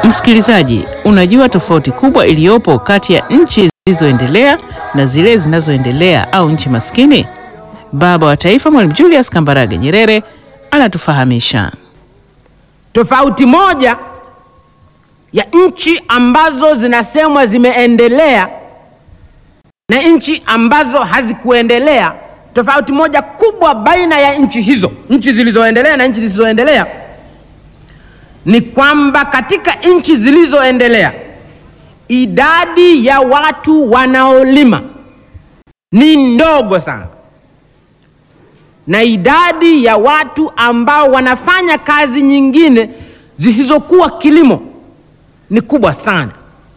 Msikilizaji, unajua tofauti kubwa iliyopo kati ya nchi zilizoendelea na zile zinazoendelea au nchi maskini? Baba wa Taifa Mwalimu Julius Kambarage Nyerere anatufahamisha. Tofauti moja ya nchi ambazo zinasemwa zimeendelea na nchi ambazo hazikuendelea, tofauti moja kubwa baina ya nchi hizo, nchi zilizoendelea na nchi zisizoendelea, ni kwamba katika nchi zilizoendelea idadi ya watu wanaolima ni ndogo sana, na idadi ya watu ambao wanafanya kazi nyingine zisizokuwa kilimo ni kubwa sana.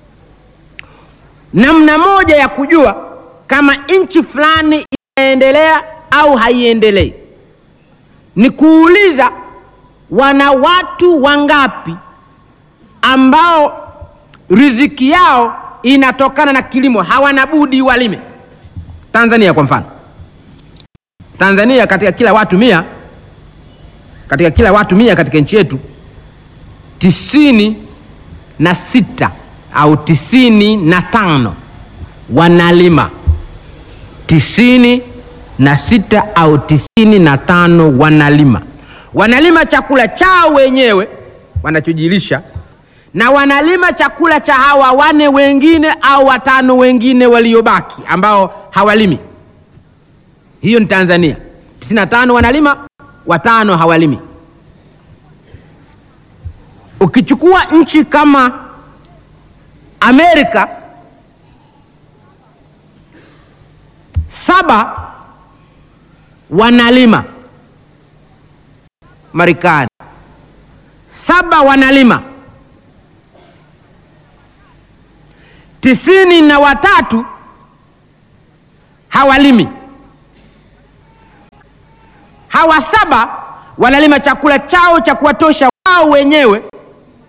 Namna moja ya kujua kama nchi fulani inaendelea au haiendelei ni kuuliza wana watu wangapi ambao riziki yao inatokana na kilimo, hawana budi walime. Tanzania kwa mfano, Tanzania katika kila watu mia, katika kila watu mia katika nchi yetu tisini na sita au tisini na tano wanalima. Tisini na sita au tisini na tano wanalima, wanalima chakula chao wenyewe wanachojilisha, na wanalima chakula cha hawa wane wengine au watano wengine waliobaki ambao hawalimi. Hiyo ni Tanzania. tisini na tano wanalima, watano hawalimi. Ukichukua nchi kama Amerika, saba wanalima. Marekani saba wanalima, tisini na watatu hawalimi. Hawa saba wanalima chakula chao cha kuwatosha wao wenyewe